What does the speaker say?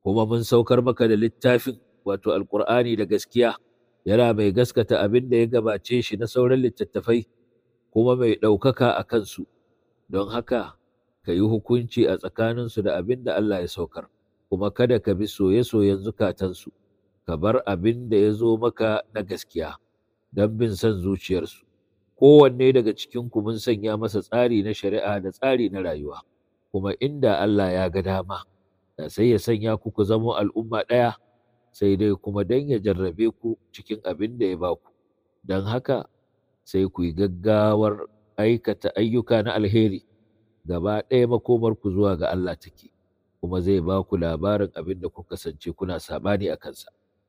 kuma mun saukar maka da littafin wato alkur'ani da gaskiya yana mai gaskata abin da ya gabace shi na sauran littattafai kuma mai ɗaukaka a kansu don haka ka yi hukunci a tsakaninsu da abin da Allah ya saukar kuma kada ka bi soye-soyen zukatansu ka bar abin da ya zo maka na gaskiya don bin son zuciyarsu kowanne daga cikinku mun sanya masa tsari na shari'a da tsari na rayuwa kuma inda Allah ya ga dama da sai ya sanya ku ku zamo al'umma ɗaya sai dai kuma don ya jarrabe ku cikin abin da ya baku don haka sai ku yi gaggawar aikata ayyuka na alheri gaba ɗaya makomarku zuwa ga Allah take kuma zai ba ku labarin abin da kuka kasance kuna saɓani a kansa